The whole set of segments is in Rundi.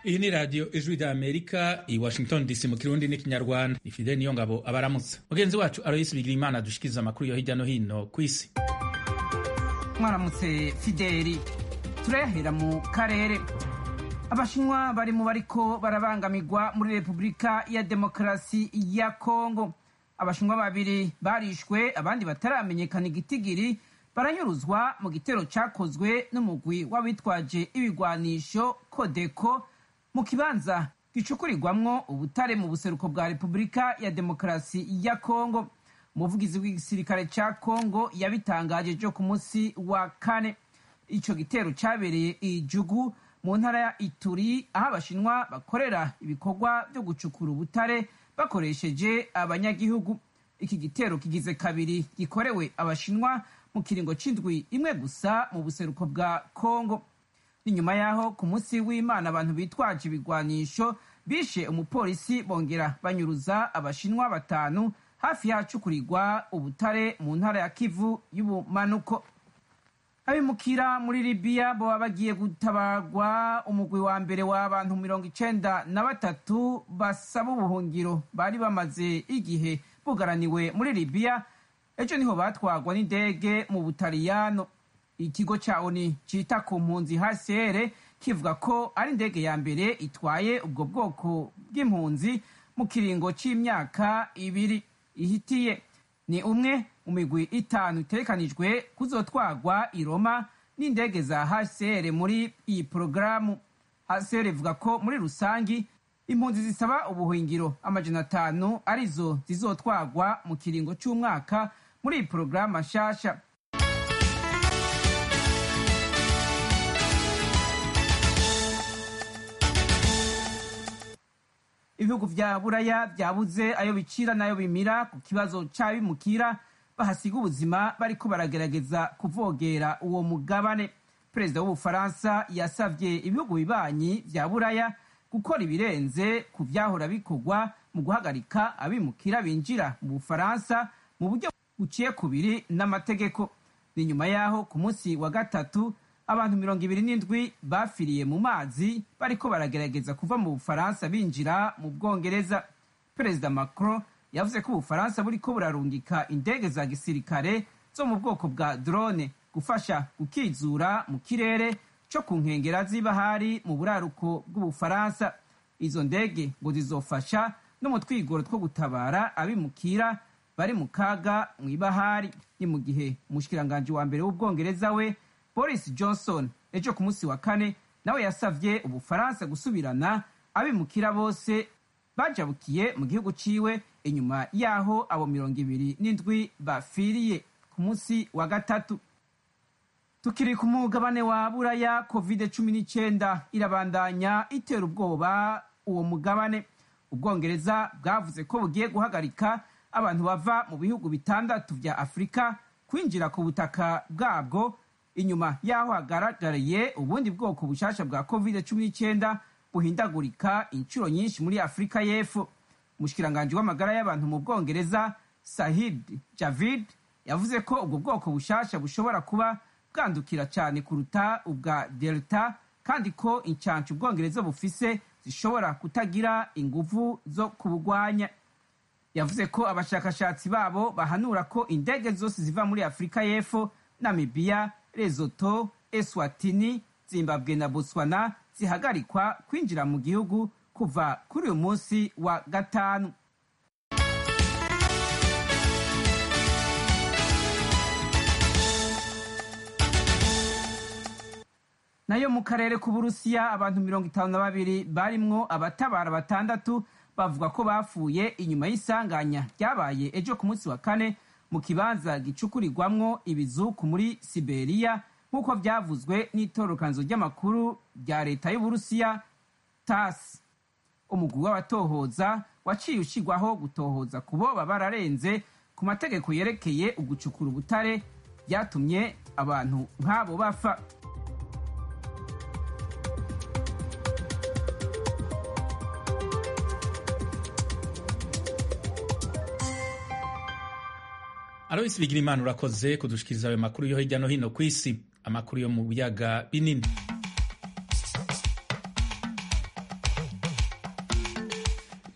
iyi ni radiyo ijwi rya amerika i washington dc mu kirundi n'ikinyarwanda ni fide niyo ngabo abaramutsa mugenzi wacu aroyisi bigira imana dushikiriza amakuru yo hirya no hino ku isi mwaramutse fideli turayahera mu karere abashinwa bari mu bariko barabangamirwa muri repubulika ya demokarasi ya kongo abashinwa babiri barishwe abandi bataramenyekana igitigiri baranyuruzwa mu gitero cakozwe n'umugwi w'abitwaje ibigwanisho kodeko mu kibanza gicukurirwamwo ubutare mu buseruko bwa repubulika ya demokarasi ya kongo umuvugizi w'igisirikare ca kongo yabitangaje jo ku munsi wa kane ico gitero cabereye ijugu mu ntara ya ituri aho abashinwa bakorera ibikorwa vyo gucukura ubutare bakoresheje abanyagihugu iki gitero kigize kabiri gikorewe abashinwa mu kiringo c'indwi imwe gusa mu buseruko bwa kongo ni nyuma yaho ku munsi w'imana abantu bitwaje ibigwanisho bishe umupolisi bongera banyuruza abashinwa batanu hafi y'ahacukurirwa ubutare mu ntara ya kivu y'ubumanuko abimukira muri libiya baba bagiye gutabarwa umugwi wa mbere w'abantu mirongo icenda na batatu basaba ubuhungiro bari bamaze igihe bugaraniwe muri libiya ejo niho batwagwa n'indege mu butaliyano ikigo ca oni cita ku mpunzi hcr kivuga ko ari indege ya mbere itwaye ubwo bwoko bw'impunzi mu kiringo c'imyaka ibiri ihitiye ni umwe mu migwi itanu itegekanijwe kuzotwagwa i roma n'indege za hcr muri iyi porogaramu hcr ivuga ko muri rusangi impunzi zisaba ubuhingiro amajana atanu arizo zizotwagwa mu kiringo c'umwaka muri iyi porogaramu nshasha ibihugu vya buraya vyabuze ayo bicira n'ayo bimira ku kibazo c'abimukira bahasiga ubuzima bariko baragerageza kuvogera uwo mugabane perezida w'ubufaransa yasavye ibihugu bibanyi vya buraya gukora ibirenze ku vyahora bikorwa mu guhagarika abimukira binjira mu bufaransa mu buryo buciye kubiri n'amategeko ni nyuma yaho ku munsi wa gatatu abantu mirongo ibiri n'indwi bafiriye mu mazi bariko baragerageza kuva mu bufaransa binjira mu bwongereza perezida macron yavuze ko ubufaransa buriko burarungika indege za gisirikare zo mu bwoko bwa drone gufasha gukizura mu kirere co ku nkengera z'ibahari mu buraruko bw'ubufaransa izo ndege ngo zizofasha no mu twigoro two gutabara abimukira bari mu kaga mu ibahari ni mu gihe umushikiranganji wa mbere w'ubwongereza we boris johnson ejo ku munsi wa kane nawe yasavye ubufaransa gusubirana abimukira bose bajabukiye mu gihugu ciwe inyuma yaho abo mirongo ibiri n'indwi bafiriye ku munsi wa gatatu tukiri ku mugabane wa buraya covid cumi n'icyenda irabandanya itera ubwoba uwo mugabane ubwongereza bwavuze ko bugiye guhagarika abantu bava mu bihugu bitandatu vya afurika kwinjira ku butaka bwabwo inyuma yaho hagaragariye ubundi bwoko bushasha bwa covid cumi n'icyenda buhindagurika inshuro nyinshi muri afurika y'epfo umushikiranganji w'amagara y'abantu mu bwongereza sahid javid yavuze ko ubwo bwoko bushasha bushobora kuba bwandukira cyane kuruta ubwa delta kandi ko incancu ubwongereza bufise zishobora kutagira inguvu zo kubugwanya yavuze ko abashakashatsi babo bahanura ko indege zose ziva muri afurika y'epfo namibiya Lesotho, Eswatini, Zimbabwe na Botswana zihagarikwa kwinjira mu gihugu kuva kuri uyu munsi wa gatanu. nayo mu karere k'uburusiya abantu mirongo itanu na babiri barimwo abatabara batandatu bavuga ko bapfuye inyuma y'isanganya ryabaye ejo ku munsi wa kane mu kibanza gicukurirwamwo ibizuku muri siberiya nk'uko byavuzwe n'itororokanizo ry'amakuru rya leta y'uburusiya tas umugwi w'abatohoza waciye ushyirwaho gutohoza ku boba bararenze ku mategeko yerekeye ugucukura ubutare byatumye abantu nk'abo bapfa Alois Bigirimana urakoze kudushikiriza ayo makuru yo hirya no hino ku isi amakuru yo mu biyaga binini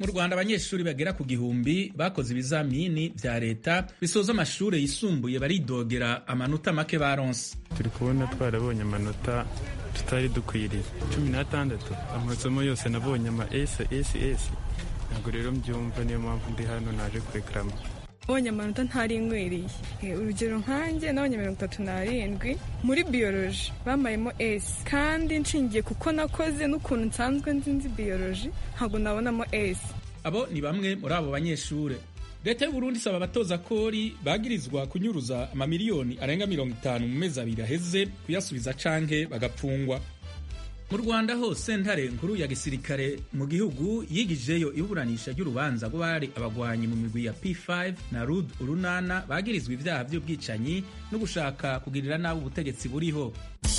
rwanda abanyeshuri bagera ku gihumbi bakoze ibizamini vya leta bisoza amashuri yisumbuye baridogera amanota make baronse turi kubona twarabonye amanota tutari dukwiriye cumi n'atandatu amasomo yose nabonye ama s s s ntabwo rero mbyumva niyo mpamvu ndi hano naje kurekarama nabonye amanota ntari nkwiriye urugero nkanjye nabonye mirongo itatu n'arindwi muri biyoroji bamayemo esi kandi nshingiye kuko nakoze n'ukuntu nsanzwe nzi nzi biyoroji ntabwo nabonamo esi abo ni bamwe muri abo banyeshuri leta y'uburundi isaba abatoza kori bagirizwa kunyuruza amamiliyoni arenga mirongo itanu mu mezi abiri aheze kuyasubiza canke bagapfungwa mu rwanda hose ntare nkuru ya gisirikare mu gihugu yigijeyo iburanisha ry'urubanza rw'abari abagwanyi mu migwi ya p5 na rud urunana bagirizwa ivyaha vy'ubwicanyi no gushaka kugirira nabi ubutegetsi buriho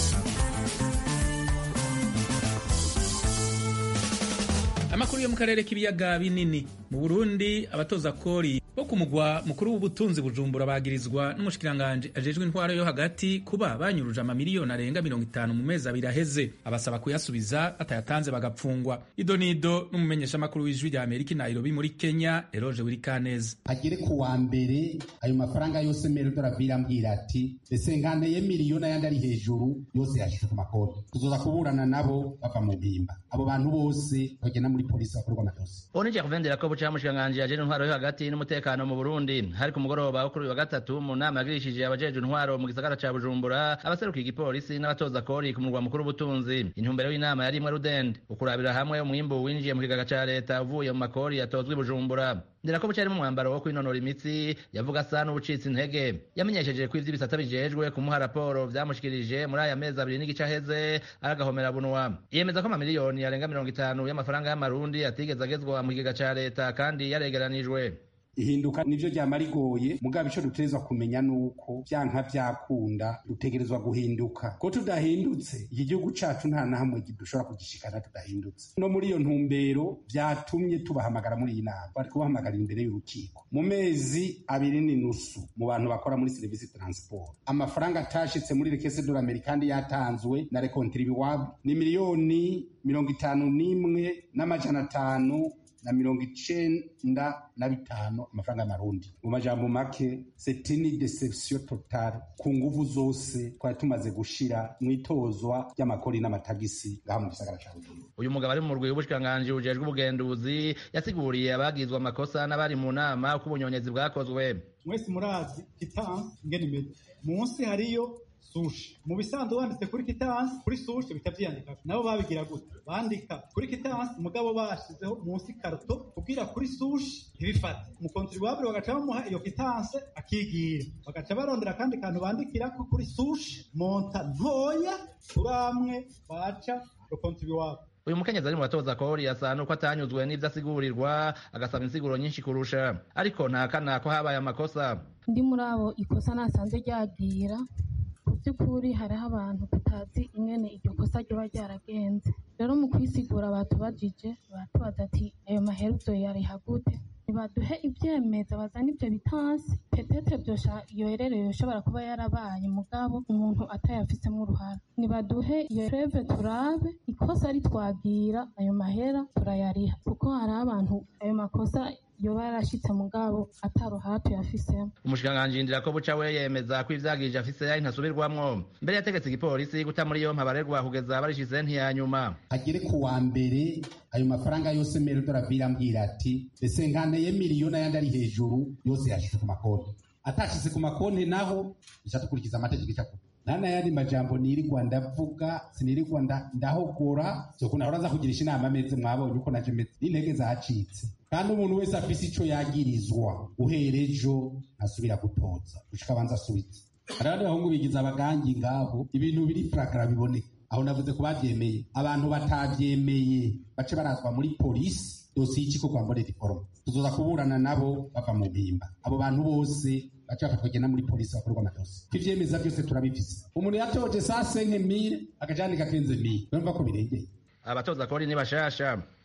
amakuru yo mu karere k'ibiyaga binini mu burundi abatoza kori bo ku mugwa mukuru w'ubutunzi bujumbura bagirizwa n'umushikiranganji ajejwe intwaro yo hagati kuba banyuruje amamiliyoni arenga mirongo itanu mu mezi abiri aheze abasaba kuyasubiza batayatanze bagapfungwa ido nido n'umumenyeshamakuru w'ijwi rya amerika i nairobi muri kenya eroje wirikaneza agere ku wa mbere ayo mafaranga yose merodora virambwira ati ese nkaneye miliyoni ayandi ari hejuru yose yashyize ku makoti tuzoza kuburana nabo bava mu mpimba abo bantu bose bagenda muri polisi bakorwa amadosi onije kuvendera ko buca mushikiranganji ajejwe intwaro yo hagati n'umutekano mu Burundi hari ku mugoroba wo kuri uyu wa gatatu mu nama yagirishije abajejwe intwaro mu gisagara ca Bujumbura abaserukiye igipolisi n'abatoza kori ku murwa mukuru w'ubutunzi intumbero y'inama yari imwe rudende ukurabira hamwe umwimbu winjiye mu kigaga ca leta uvuye mu makori yatozwe i Bujumbura ndera ko buca mu mwambaro wo kwinonora imitsi yavuga asa n'ubucitse intege yamenyesheje ko ivy'ibisata bijejwe kumuha raporo vyamushikirije muri aya mezi abiri n'igice aheze aragahomera bunwa yemeza ko amamiliyoni arenga mirongo itanu y'amafaranga y'amarundi atigeze agezwa mu kigega ca leta kandi yaregeranijwe ihinduka nivyo ryama rigoye mugabo ico dutegerezwa kumenya nuko vyanka vyakunda dutegerezwa guhinduka ko tudahindutse iki gihugu cacu nta na hamwe dushobora kugishikana tudahindutse no muri iyo ntumbero vyatumye tubahamagara muri iyi nama bari kubahamagara imbere y'urukiko mu mezi abiri n'inusu mu bantu bakora muri serivisi transport amafaranga atashitse muri rekese dola amerikandi yatanzwe na rekontribuwable ni miliyoni mirongo itanu n'imwe n'amajana atanu na mirongo icenda na bitanu amafaranga y'amarundi mu majambo make setini deception total ku nguvu zose twari tumaze gushira mw'itozwa ry'amakori n'amatagisi ngaha mu gisagara ca bujumbura uyu mugabo ari mu murwi w'ubushikiranganji bujejwe ubugenduzi yasiguriye abagizwe amakosa n'abari mu nama uko ubunyonyezi bwakozwe mwese murazi kitansi ingene imeze munsi hariyo sushi mu bisanzwe wanditse kuri kitansi kuri sushi bita vyiyandika nabo babigira gute bandika kuri kitansi mugabo bashizeho munsi karuto kugira kuri sushi ntibifate umukontribuwabure bagaca bamuha iyo kitansi akigira bagaca barondera akandi kantu bandikirako kuri sushi monta ntoya turamwe baca rokontribuwabure uyu mukenyezi ari mu batoza kori asa nuko atanyuzwe n'ivyo asigurirwa agasaba insiguro nyinshi kurusha ariko ntakana ko habaye amakosa ndi muri abo ikosa nasanze ryagira ku by'ukuri hariho abantu tutazi ingene iryo kosa ryoba ryaragenze rero mu kwisigura batubajije batubaza ati ayo maheruzo yariha gute ntibaduhe ivyemeza bazana ivyo bitansi petete vyosha iyo herereye yoshobora kuba yarabaye mugabo umuntu atayafisemo uruhara nibaduhe iyo reve turabe ikosa ritwagira ayo mahera turayariha kuko hari abantu ayo makosa yoba yarashitse mugabo ataruhara tuyafisemo umushikiranganji yindira ko buca we yemeza ko ivyagirije afise ari ntasubirwamwo mbere yategetse igipolisi guta muri yompi abaregwa kugeza barishize ntiyanyuma agere ku wa mbere ayo mafaranga yose merodora virambwira ati ese nkaneye miliyoni ayandi ari hejuru yose yashyize ku makonti atashyize ku makonti naho bisha dukurikiza amategeko icakuba nta n'ayandi majambo nirirwa ndavuga sinirirwa ndahogora vyoko nahora nza kugirisha inama ameze mwabonye uko naje meze n'intege zacitse kandi umuntu wese afise ico yagirizwa uhera ejo ntasubira gutoza gushika abanza asubize hari abandi bahungu bigize abagangi ngabo ibintu biri fragara biboneka aho navuze ko bavyemeye abantu batavyemeye bace barazwa muri polisi dosiye y'iciko kwa mbonera iforoma tuzoza kuburana nabo bava mu mpimba abo bantu bose baca bafatwa bagenda muri polisi bakorwa amadosi ko ivyemeza vyose turabifise umuntu yatoje saa senke mire agaca yandika kenze mire urumva ko birengeye abatoza kori ni bashasha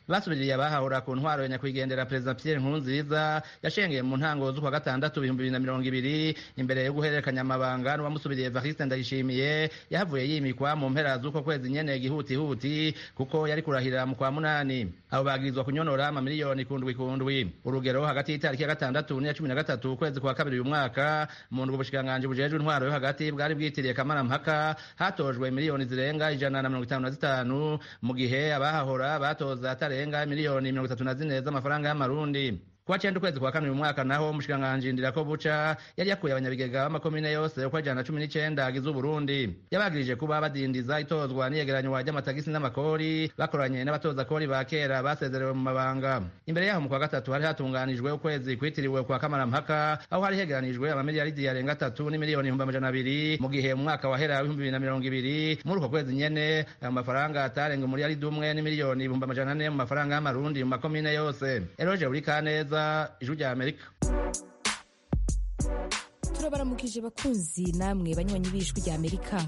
basubiriye abahahura ku ntwaro ya nyakwigendera perezida pierre nkurunziza yashengeye mu ntango z'ukwa gatandatu ibihumbi bibiri na mirongo ibiri imbere yo guhererekanya amabanga n'uwamusubiriye evariste ndayishimiye yahavuye yimikwa mu mpera z'uko kwezi nyene gihutihuti kuko yari kurahira mu kwa munani abo bagirizwa kunyonora amamiliyoni kundwi kundwi urugero hagati y'itariki ya gatandatu n'iya cumi na gatatu ukwezi kwa kabiri uyu mwaka mu ndwi ubushikiranganji bujejwe intwaro yo hagati bwari bwitiriye kamarampaka hatojwe miliyoni zirenga ijana na mirongo itanu na zitanu mu gihe abahahora batoza atarenga miliyoni mirongo itatu na zine z'amafaranga y'amarundi kuwa cenda ukwezi kwa kane uyu mwaka naho umushikiranganji ndirako buca yari yakuye abanyabigega b'amakomine yose uko ijana na cumi n'icenda agize uburundi yabagirije kuba badindiza itozwa n'iyegeranywa ry'amatagisi n'amakori bakoranye n'abatoza kori ba kera basezerewe mu mabanga imbere yaho mu kwa gatatu hari hatunganijwe ukwezi kwitiriwe kwa kamarampaka aho hari hegeranijwe amamiliyaridi yarenga atatu n'imiliyoni ibihumbi amajana abiri mu gihe mu mwaka wahera w'ibihumbi bibiri na mirongo ibiri muri uko kwezi nyene ayo mafaranga atarenga umuriyaridi umwe n'imiliyoni ibihumbi amajana ane mu mafaranga y'amarundi mu makomine yose eroje buri kaneza ijwi rya amerika turabaramukije bakunzi namwe banywanyi b'ijwi rya amerika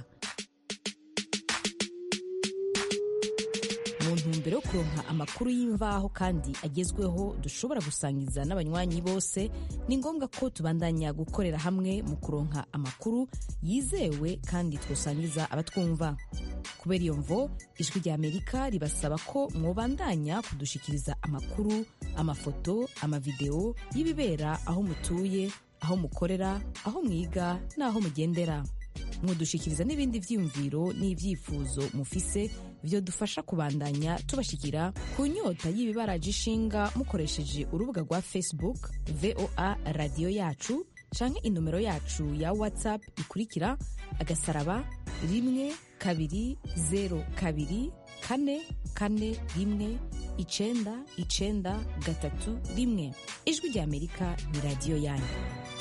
mu ntumbero yo kuronka amakuru y'imvaho kandi agezweho dushobora gusangiza n'abanywanyi bose ni ngombwa ko tubandanya gukorera hamwe mu kuronka amakuru yizewe kandi twosangiza abatwumva kubera iyo mvo ijwi rya amerika ribasaba ko mwobandanya kudushikiriza amakuru amafoto amavideo y'ibibera aho mutuye aho mukorera aho mwiga n'aho mugendera mwodushikiriza n'ibindi vyiyumviro n'ivyifuzo mufise vyo dufasha kubandanya tubashikira ku nyota y'ibibaraje ishinga mukoresheje urubuga rwa facebook voa radiyo yacu canke inomero yacu ya whatsapp ikurikira agasaraba rimwe kabiri zero kabiri kane kane rimwe icenda icenda gatatu rimwe ijwi rya amerika ni radiyo yanyu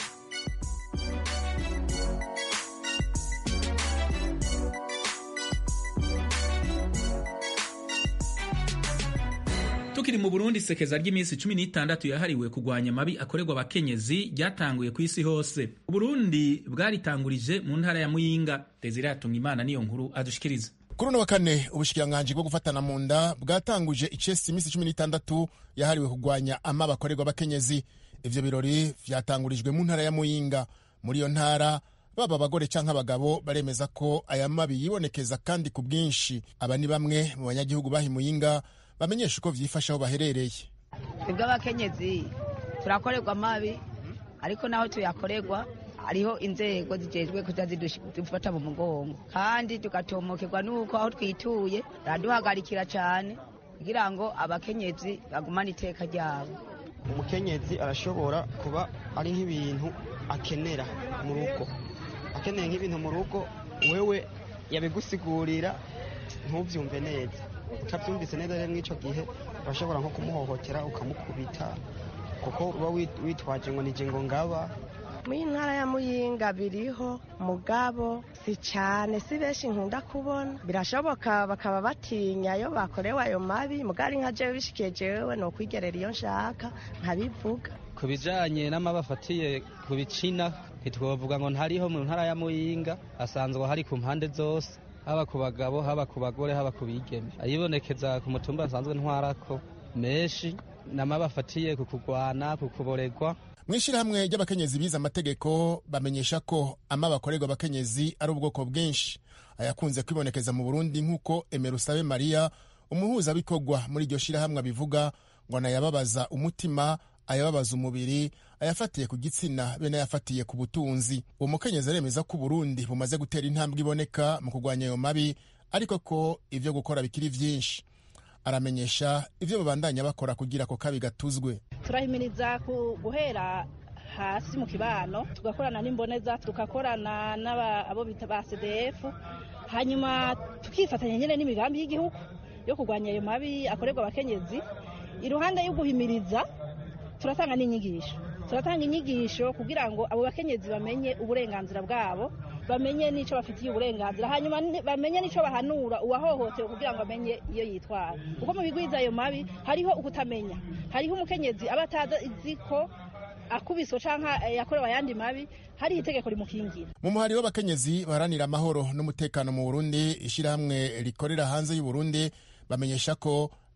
tukiri mu burundi sekeza ry'iminsi cumi n'itandatu yahariwe kurwanya amabi akorerwa abakenyezi ryatanguye ku isi hose uburundi bwaritangurije mu ntara ya muyinga desire yatumwa imana niyo nkuru adushikiriza kuri uno wa kane ubushikiranganji bwo gufatana mu nda bwatanguje icesi iminsi cumi n'itandatu yahariwe kurwanya amabi akorerwa abakenyezi ivyo birori vyatangurijwe mu ntara ya muyinga muri iyo ntara baba abagore canke abagabo baremeza ko aya mabi yibonekeza kandi ku bwinshi aba ni bamwe mu banyagihugu bahi muyinga bamenyesha uko vyifashe aho baherereye twebwe abakenyezi turakorerwa amabi ariko naho tuyakorerwa hariho inzego zijejwe kuza zidufata mu mugongo kandi tugatomokerwa n'uko aho twituye baraduhagarikira cyane kugira ngo abakenyezi bagumane iteka ryabo umukenyezi arashobora kuba ari nk'ibintu akenera mu rugo akeneye nk'ibintu mu rugo wewe yabigusigurira ntubyumve neza utabyumvise neza rero mw'icyo gihe urashobora nko kumuhohotera ukamukubita kuko uba witwaje ngo nije ngo ngaba muri ntara ya muyinga biriho mugabo si cyane si benshi nkunda kubona birashoboka bakaba batinya iyo bakorewe ayo mabi mugari nka jewe bishikiye jewe ni ukwigerera iyo nshaka nkabivuga ku bijanye n'amabi afatiye ku bicina ntitwovuga ngo ntariho mu ntara ya muyinga asanzwe hari ku mpande zose haba ku bagabo haba ku bagore haba ku bigeme ayibonekeza ku mutumba asanzwe ntwarako menshi n'amabi afatiye ku kugwana ku kuboregwa mu ishyirahamwe ry'abakenyezi bize amategeko bamenyesha ko amabi akorerwa abakenyezi ari ubwoko bwinshi ayakunze kwibonekeza mu burundi nk'uko emerusabe mariya umuhuzabikorwa muri iryo shyirahamwe abivuga ngo anayababaza umutima ayababaza umubiri ayafatiye ku gitsina be n'ayafatiye ku butunzi uwo mukenyezi aremeza ko uburundi bumaze gutera intambwe iboneka mu kurwanya ayo mabi ariko ko ibyo gukora bikiri byinshi aramenyesha ibyo babandanya bakora kugira ako kabi gatuzwe turahimiriza guhera hasi mu kibano tugakorana n'imboneza tugakorana n'abo bita ba cdf hanyuma tukifatanya nyine n'imigambi y'igihugu yo kurwanya ayo mabi akorerwa abakenyezi iruhande yo guhimiriza turatanga n'inyigisho turatanga inyigisho kugira ngo abo bakenyezi bamenye uburenganzira bwabo bamenye n'icyo bafitiye uburenganzira hanyuma bamenye n'icyo bahanura uwahohotewe kugira ngo amenye iyo yitwara kuko mu bigwiza ayo mabi hariho ukutamenya hariho umukenyezi aba atazi ko akubiswe cyangwa yakorewe ayandi mabi hariho itegeko rimukingira mu muhari w'abakenyezi baharanira amahoro n'umutekano mu burundi ishyirahamwe rikorera hanze y'uburundi bamenyesha ko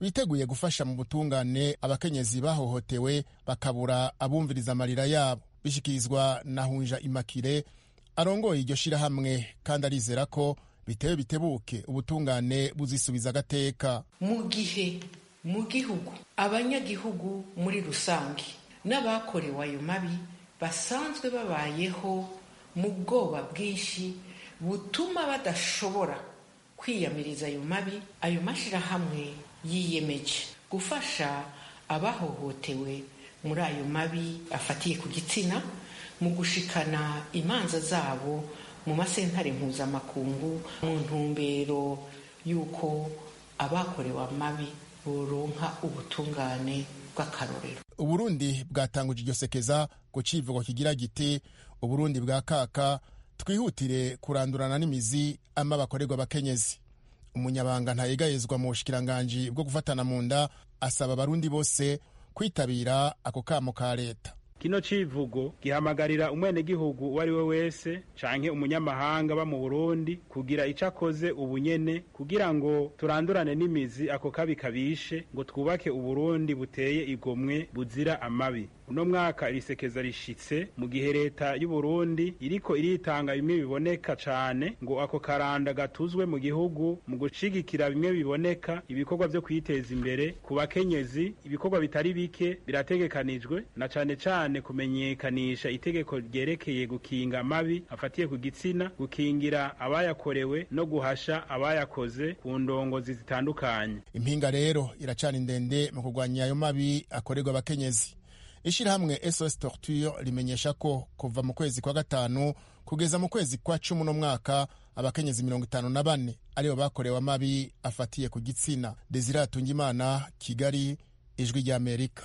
biteguye gufasha mu butungane abakenyezi bahohotewe bakabura abumviriza amarira yabo bishyikirizwa na hunja imakire arongoye iryo shirahamwe kandi arizera ko bitewe bitebuke ubutungane buzisubiza agateka mu gihe mu gihugu abanyagihugu muri rusange n'abakorewe ayo mabi basanzwe babayeho mu bwoba bwinshi butuma badashobora kwiyamiriza ayo mabi ayo mashyirahamwe yiyemeje gufasha abahohotewe muri ayo mabi afatiye ku gitsina mu gushikana imanza zabo mu masentare mpuzamakungu mu ntumbero y'uko abakorewe amabi boronka ubutungane bw'akarorero uburundi bwatanguje iryo sekeza ku civugo kigira giti uburundi bwa kaka twihutire kurandurana n'imizi ama bakorerwa abakenyezi umunyabanga ntayegayezwa mu bushikiranganji bwo gufatana mu nda asaba abarundi bose kwitabira ako kamo ka leta kino civugo gihamagarira umwenegihugu uwo ari we wese canke umunyamahanga ba mu burundi kugira ico akoze ubunyene kugira ngo turandurane n'imizi ako kabi kabishe ngo twubake uburundi buteye igomwe buzira amabi uno mwaka irisekeza rishitse mu gihe leta y'uburundi iriko iritanga bimwe biboneka cane ngo ako karanda gatuzwe mu gihugu mu gushigikira bimwe biboneka ibikorwa vyo kwiteza imbere ku bakenyezi ibikorwa bitari bike birategekanijwe na cane cane kumenyekanisha itegeko ryerekeye gukinga amabi afatiye ku gitsina gukingira abayakorewe no guhasha abayakoze ku ndongozi zitandukanye impinga rero iracana ndende mu kurwanya ayo mabi akorerwa abakenyezi ishyirahamwe sos torture rimenyesha ko kuva mu kwezi kwa gatanu kugeza mu kwezi kwa cumi uno mwaka abakenyezi mirongo itanu na bane aribo bakorewe amabi afatiye ku gitsina desire atungimana kigali ijwi ry'amerika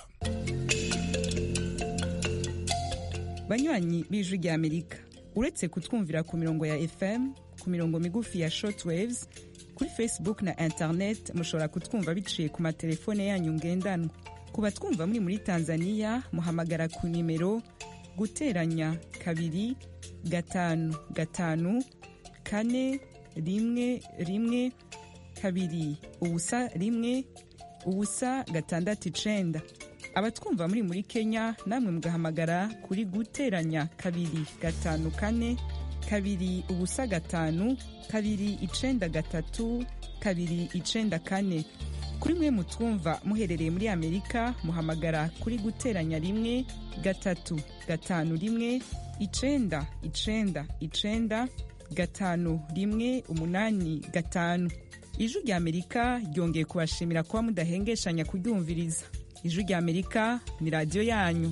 banywanyi b'ijwi ry'amerika uretse kutwumvira ku mirongo ya fm ku mirongo migufi ya shortwaves kuri facebook na internet mushobora kutwumva biciye ku matelefone yanyu ngendanwa ku batwumva muri muri tanzania muhamagara ku nimero guteranya kabiri gatanu gatanu kane rimwe rimwe kabiri ubusa rimwe ubusa gatandatu icenda abatwumva muri muri kenya namwe mugahamagara kuri guteranya kabiri gatanu kane kabiri ubusa gatanu kabiri icenda gatatu kabiri icenda kane kuri mwe mutwumva muherereye muri amerika muhamagara kuri guteranya rimwe gatatu gatanu rimwe icenda icenda icenda gatanu rimwe umunani gatanu ijwi rya amerika ryongeye kubashimira kuba mudahengeshanya kuryumviriza ijwi rya amerika ni radiyo yanyu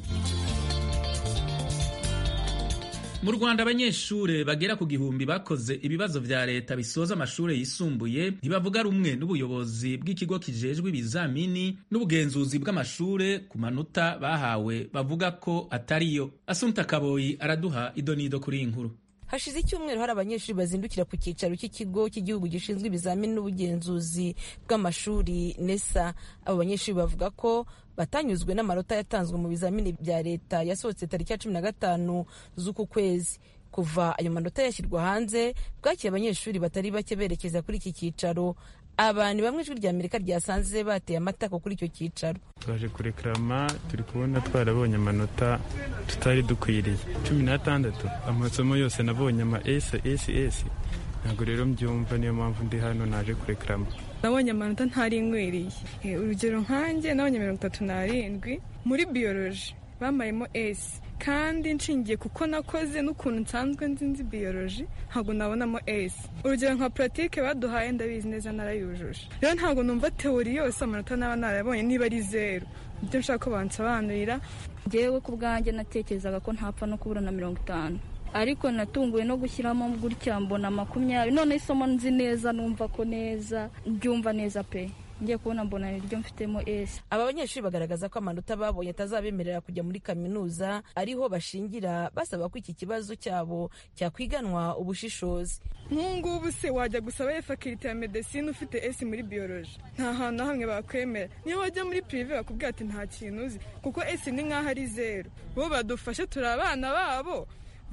mu rwanda abanyeshuri bagera ku gihumbi bakoze ibibazo vya leta bisoza amashuri yisumbuye ntibavuga rumwe n'ubuyobozi bw'ikigo kijejwe ibizamini n'ubugenzuzi bw'amashure ku manota bahawe bavuga ko atariyo asunta kaboyi araduha idonido kuri iyi nkuru hashize icyumweru hari abanyeshuri bazindukira ku cyicaro cy'ikigo cy'igihugu gishinzwe ibizamini n'ubugenzuzi bw'amashuri nesa abo banyeshuri bavuga ko batanyuzwe n'amanota yatanzwe mu bizamini bya leta yasohotse tariki ya cumi na gatanu z'uku kwezi kuva ayo manota yashyirwa hanze bwakiye abanyeshuri batari bake berekeza kuri iki cyicaro abantu bamwe ijwi rya amerika ryasanze bateye amatako kuri icyo cyicaro twaje kurekarama turi kubona twarabonye amanota tutari dukwiriye cumi n'atandatu amasomo yose nabonye ama esi esi esi ntabwo rero mbyumva niyo mpamvu ndi hano naje kurekarama nabonye amanota ntari nkwiriye urugero nkanjye nabonye mirongo itatu n'arindwi muri biyoroji bamayemo esi kandi nshingiye kuko nakoze n'ukuntu nsanzwe nzi nzi biyoroji ntabwo nabonamo esi urugero nka puratike baduhaye ndabizi neza narayujuje rero ntabwo numva teori yose amanota naba narayabonye niba ari zeru ibyo nshaka ko bansobanurira ngewe ku bwanjye natekerezaga ko ntapfa no kubura na mirongo itanu ariko natunguwe no gushyiramo gutya mbona makumyabiri none isomo nzi neza numva ko neza mbyumva neza pe ngiye kubona mbona niryo mfitemo esi aba banyeshuri bagaragaza ko amanota babonye atazabemerera kujya muri kaminuza ariho bashingira basaba ko iki kibazo cyabo cyakwiganwa ubushishozi nk'ubu se wajya gusaba fakirite ya medesine ufite esi muri biyoroji nta hantu na hamwe bakwemera niyo wajya muri pirive bakubwira ati nta kintu uzi kuko esi ni nk'aho ari zeru bo badufashe turi abana babo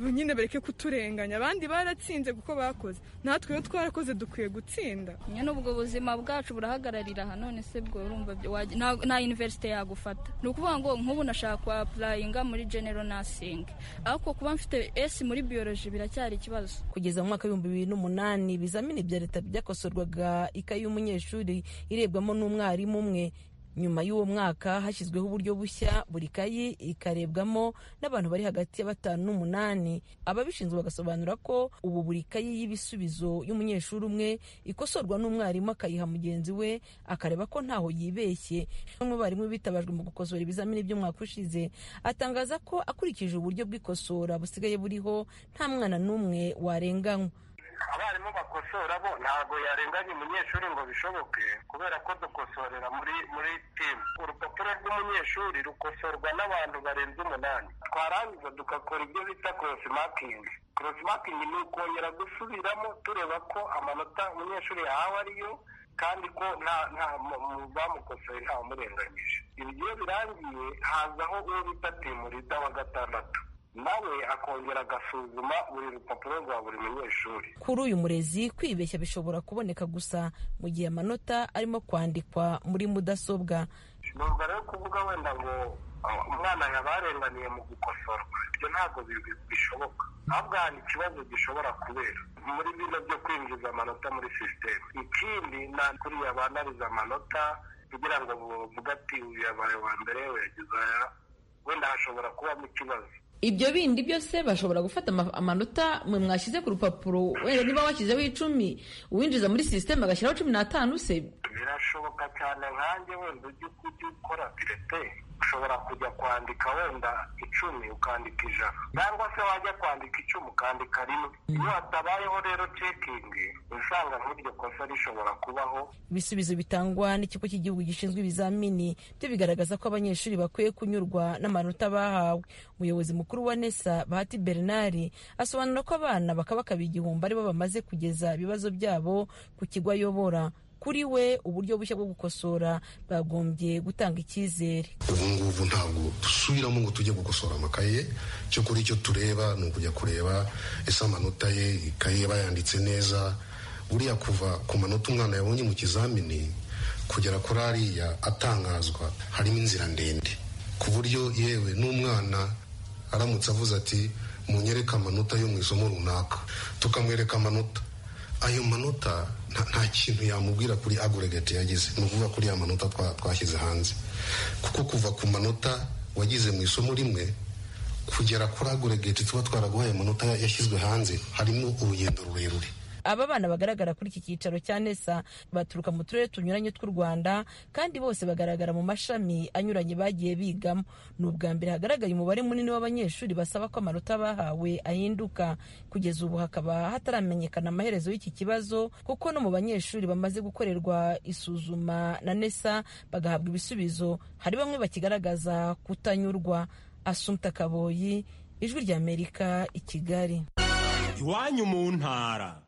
nyine bareke kuturenganya abandi baratsinze kuko bakoze natwe iyo twarakoze dukwiye gutsinda nyine ubwo buzima bwacu burahagararira aha none se bwo urumva nta universite yagufata ni ukuvuga ngo nk'ubu nashaka kwa apurayinga muri general nursing ariko kuba mfite esi muri biyoloji biracyari ikibazo kugeza mu mwaka w'ibihumbi bibiri n'umunani ibizamini bya leta byakosorwaga ikayi y'umunyeshuri irebwamo n'umwarimu umwe nyuma y'uwo mwaka hashyizweho uburyo bushya buri kayi ikarebwamo n'abantu bari hagati ya batanu n'umunani ababishinzwe bagasobanura ko ubu buri kayi y'ibisubizo y'umunyeshuri umwe ikosorwa n'umwarimu akayiha mugenzi we akareba ko ntaho yibeshye bamwe barimu bitabajwe mu gukosora ibizamini by'umwaka ushize atangaza ko akurikije uburyo bw'ikosora busigaye buriho nta mwana n'umwe warenganywa abarimu bakosora bo ntabwo yarenganya umunyeshuri ngo bishoboke kubera ko dukosorera muri muri timu urupapuro rw'umunyeshuri rukosorwa n'abantu barenze umunani twarangiza tugakora ibyo bita korosi makingi korosi makingi ni ukongera gusubiramo tureba ko amanota umunyeshuri yahawe ariyo kandi ko nta nta bamukosoye ntawamurenganyije ibi iyo birangiye hazaho uwo bita timu rida wa gatandatu nawe akongera agasuzuma buri rupapuro rwa buri munyeshuri kuri uyu murezi kwibeshya bishobora kuboneka gusa mu gihe amanota arimo kwandikwa muri mudasobwa nubwo rero kuvuga wenda ngo umwana yabarenganiye mu gukosorwa ibyo ntabwo bishoboka ahubwo hari ikibazo gishobora kubera muri bino byo kwinjiza amanota muri sisiteme ikindi nta kuriya banariza amanota kugira ngo bavuge ati uyu yabaye wa mbere yagize aya wenda hashobora kubamo ikibazo ibyo bindi byose bashobora gufata amanota mwe mwashyize ku rupapuro wenda niba washyizeho icumi uwinjiza muri sisiteme agashyiraho cumi n'atanu se birashoboka cyane nkanjye wenda ujya ukora pirete ushobora kujya kwandika wenda icumi ukandika ijana cyangwa se wajya kwandika icumi ukandika rimwe iyo hatabayeho rero cekingi usanga nk'iryo kosa rishobora kubaho ibisubizo bitangwa n'ikigo cy'igihugu gishinzwe ibizamini byo bigaragaza ko abanyeshuri bakwiye kunyurwa n'amanota bahawe umuyobozi mukuru wa nesa bahati bernard asobanura ko abana bakabakaba igihumbi aribo bamaze kugeza ibibazo byabo ku kigo ayobora kuri we uburyo bushya bwo gukosora bwagombye gutanga icyizere ubu ngubu ntabwo dusubiramo ngo tujye gukosora amakaye cyo kuri icyo tureba ni ukujya kureba ese amanota ye ikaye bayanditse neza buriya kuva ku manota umwana yabonye mu kizamini kugera kuri ariya atangazwa harimo inzira ndende ku buryo yewe n'umwana aramutse avuze ati munyereke amanota yo mu isomo runaka tukamwereka amanota ayo manota nta kintu yamubwira kuri agoregate yagize ni ukuvuga kuri ya manota twashyize hanze kuko kuva ku manota wagize mu isomo rimwe kugera kuri agoregate tuba twaraguhaye amanota yashyizwe hanze harimo urugendo rurerure aba bana bagaragara kuri iki cyicaro cya nesa baturuka mu turere tunyuranye tw'u rwanda kandi bose bagaragara mu mashami anyuranye bagiye bigamo ni ubwa mbere hagaragaye umubare munini w'abanyeshuri basaba ko amanota bahawe ahinduka kugeza ubu hakaba hataramenyekana amaherezo y'iki kibazo kuko no mu banyeshuri bamaze gukorerwa isuzuma na nesa bagahabwa ibisubizo hari bamwe bakigaragaza kutanyurwa asumta kaboyi ijwi ry'amerika i kigali iwanyu mu ntara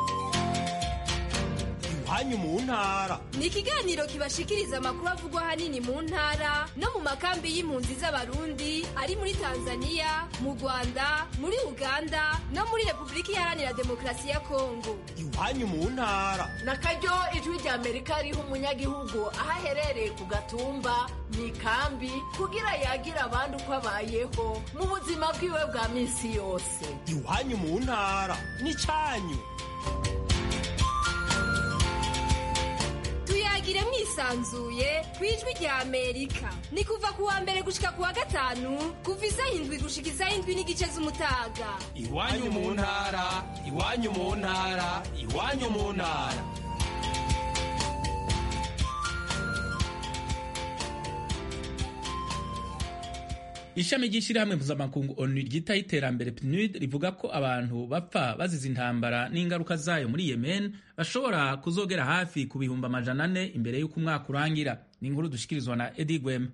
iwanyu mu ntara ni ikiganiro kibashikiriza amakuru avugwa ahanini mu ntara no mu makambi y'impunzi z'abarundi ari muri tanzania mu rwanda muri uganda no muri repubulika iharanira demokarasi ya kongo iwanyu mu ntara na karyo ijwi rya amerika riha umunyagihugu aho aherereye ku gatumba mu ikambi kugira yagira abandi uko abayeho mu buzima bwiwe bwa minsi yose iwanyu mu ntara ni cyanyu tuyagire mwisanzuye ku ijwi rya amerika ni kuva ku wa mbere gushika ku wa gatanu kuva isaha indwi gushika isaha indwi n'igice z'umutaga iwanyu mu ntara iwanyu mu ntara iwanyu mu ntara ishami ry'ishyirahamwe mpuzamakungu onu ryitaho iterambere pnud rivuga ko abantu bapfa bazize intambara n'ingaruka zayo muri yemen bashobora kuzogera hafi ku bihumbi amajana ane imbere y'uko umwaka urangira ni inkuru dushikirizwa na edi gwema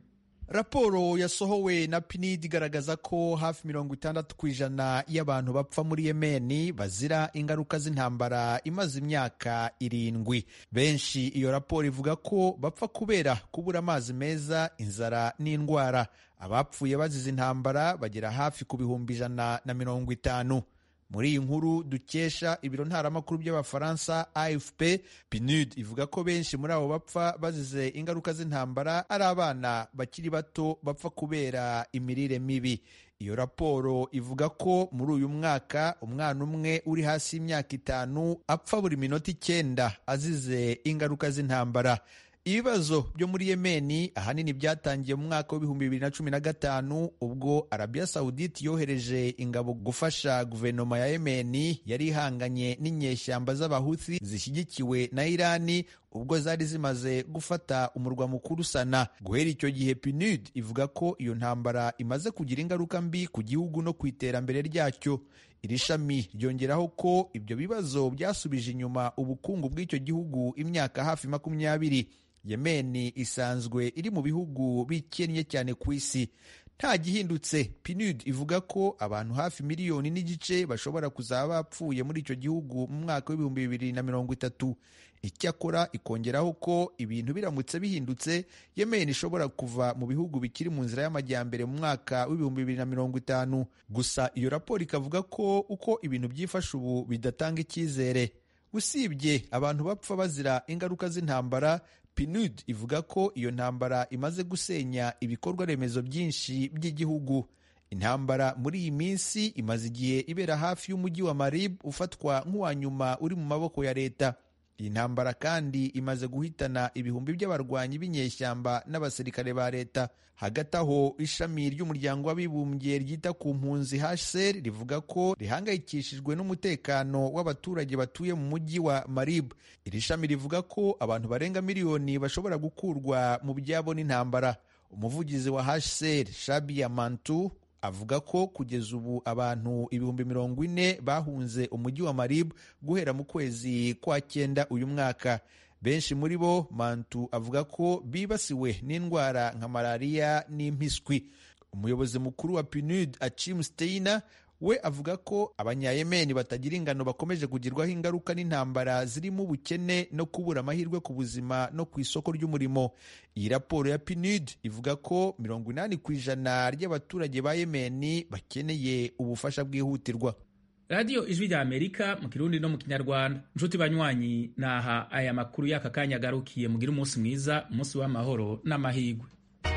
raporo yasohowe na pinid igaragaza ko hafi mirongo itandatu ku ijana y'abantu bapfa muri yemeni bazira ingaruka z'intambara imaze imyaka irindwi benshi iyo raporo ivuga ko bapfa kubera kubura amazi meza inzara n'indwara abapfuye bazize intambara bagera hafi ku bihumbi ijana na mirongo itanu muri iyi nkuru dukesha ibiro ntaramakuru by'abafaransa afp pinud ivuga ko benshi muri abo bapfa bazize ingaruka z'intambara ari abana bakiri bato bapfa kubera imirire mibi iyo raporo ivuga ko muri uyu mwaka umwana umwe uri hasi y'imyaka itanu apfa buri minota icyenda azize ingaruka z'intambara ibibazo byo muri yemeni ahanini byatangiye mu mwaka w'ibihumbi bibiri na cumi na gatanu ubwo arabiya sawudite yohereje ingabo gufasha guverinoma ya yemeni yari ihanganye n'inyeshyamba z'abahuthi zishyigikiwe na irani ubwo zari zimaze gufata umurwa mukuru sana guhera icyo gihe pinud ivuga ko iyo ntambara imaze kugira ingaruka mbi ku gihugu no ku iterambere ryacyo iri shami ryongeraho ko ibyo bibazo byasubije inyuma ubukungu bw'icyo gihugu imyaka hafi makumyabiri yemeni isanzwe iri mu bihugu bikennye cyane ku isi nta gihindutse pinud ivuga ko abantu hafi miliyoni n'igice bashobora kuzaba bapfuye muri icyo gihugu mu mwaka w'ibihumbi bibiri na mirongo itatu icyakora ikongeraho ko ibintu biramutse bihindutse yemeni ishobora kuva mu bihugu bikiri mu nzira y'amajyambere mu mwaka w'ibihumbi bibiri na mirongo itanu gusa iyo raporo ikavuga ko uko ibintu byifashe ubu bidatanga icyizere usibye abantu bapfa bazira ingaruka z'intambara pinud ivuga ko iyo ntambara imaze gusenya ibikorwa remezo byinshi by'igihugu intambara muri iyi minsi imaze igihe ibera hafi y'umujyi wa marib ufatwa nk'uwa nyuma uri mu maboko ya leta iyi ntambara kandi imaze guhitana ibihumbi by'abarwanyi b'inyeshyamba n'abasirikare ba leta hagati aho ishami ry'umuryango w'abibumbye ryita ku mpunzi hcr rivuga ko rihangayikishijwe n'umutekano w'abaturage batuye mu mujyi wa marib iri shami rivuga ko abantu barenga miliyoni bashobora gukurwa mu byabo n'intambara umuvugizi wa hcr shabia mantu avuga ko kugeza ubu abantu ibihumbi mirongo ine bahunze umujyi wa marib guhera mu kwezi kwa cyenda uyu mwaka benshi muri bo mantu avuga ko bibasiwe n'indwara nka malariya n'impiswi umuyobozi mukuru wa pinud achim steiner we avuga ko abanyayemeni batagira ingano bakomeje kugirwaho ingaruka n'intambara zirimo ubukene no kubura amahirwe ku buzima no ku isoko ry'umurimo iyi raporo ya pinud ivuga ko mirongo inani ku ijana ry'abaturage ba yemeni bakeneye ubufasha bwihutirwa radiyo ijwi rya amerika mu kirundi no mu kinyarwanda inshuti banywanyi naha aya makuru y'aka kanya agarukiye mugire umunsi mwiza umunsi w'amahoro n'amahirwe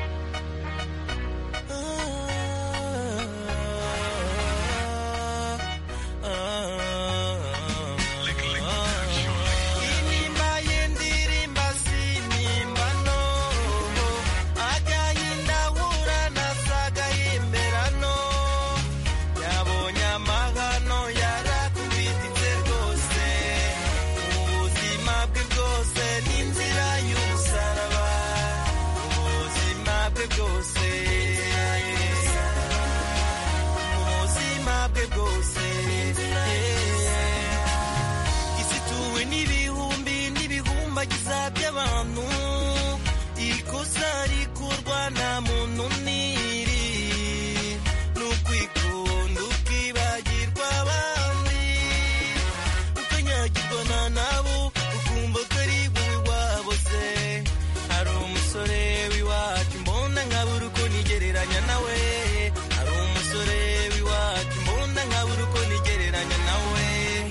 by'abantu ikosa rikorwa nta muntu n'iri ni ukwikunda ukibagirwa abandi ukanyagirwa na nabo ukumva ko ari wowe wabo se hari umusore w'iwacu mbona nkabura uko nigereranya nawe hari umusore w'iwacu mbona nkabura uko nigereranya nawe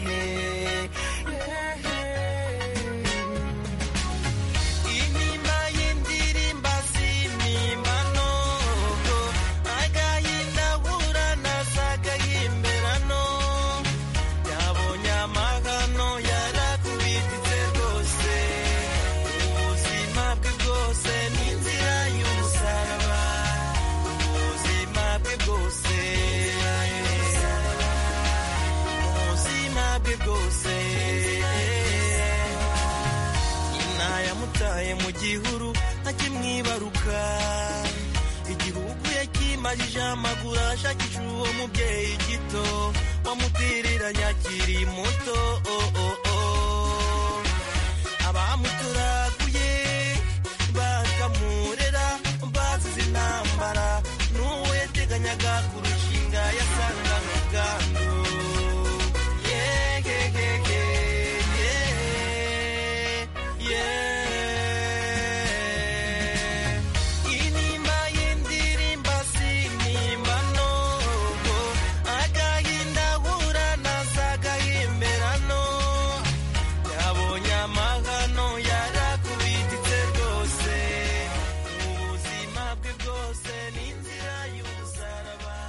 intimba y'indirimba sinimba nogo agahinda ahura nasaga y'imberano yabonye amahano yarakubititse rwose ubuzima bwe bwose ni inzira y'umusaraba ubuzima bwe bwose ubuzima bwe bwose nyina yamutaye mu gihuru akimwibaruka igihugu yakimajije amaguru ashakisha uwo mubyeyi gito wamutereranye akiri muto oh, oh, oh. abamuturaguye